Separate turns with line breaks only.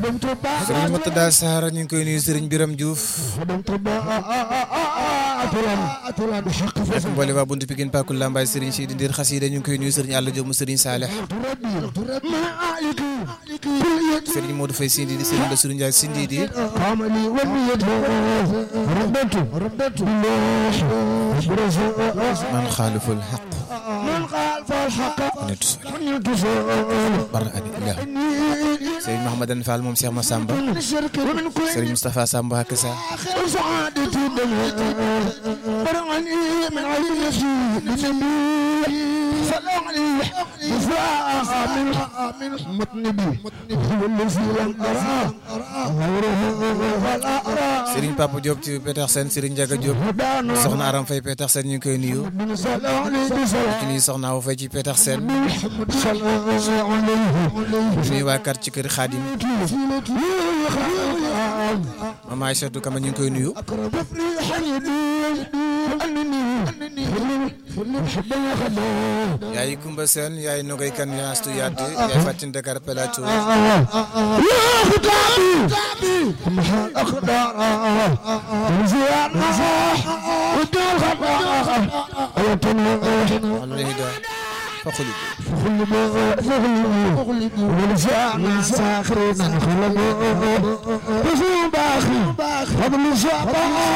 sëriñ Murtada Sarr ñu ngi koy nuyu sëriñ Biram Diouf ak mboole waa buntu Pikine Pakul Lambaay sëriñ Sidi Ndir Xasida ñu ngi koy nuyu sëriñ Alla Diop mu sëriñ Saleh sëriñ Modou Faye Sindi di sëriñ Bassirou Ndiaye Sindi di man xaaliful xaq nit bar abi ilah sëriñ Mahamadan Fall moom Cheikh Massamba sëriñ Moustapha Samba ak sa sëriñ Papa Diop ci Petersen sëriñ Ndiaga Diop soxna Aram Faye Petersen ñu ngi koy nuyu ci nuyu soxna Awa Faye ci Petersen nuyu waa kar ci kër Xaadim mama Aïssatou Kama ñu ngi koy nuyu yaay Kumba Seen yaay Nogay Kan yaay Astu Yadd yaay Fatin Dakar Plateau alhamdulilah فخلد
فخلد ولسان ساخرين خلد باخي فضل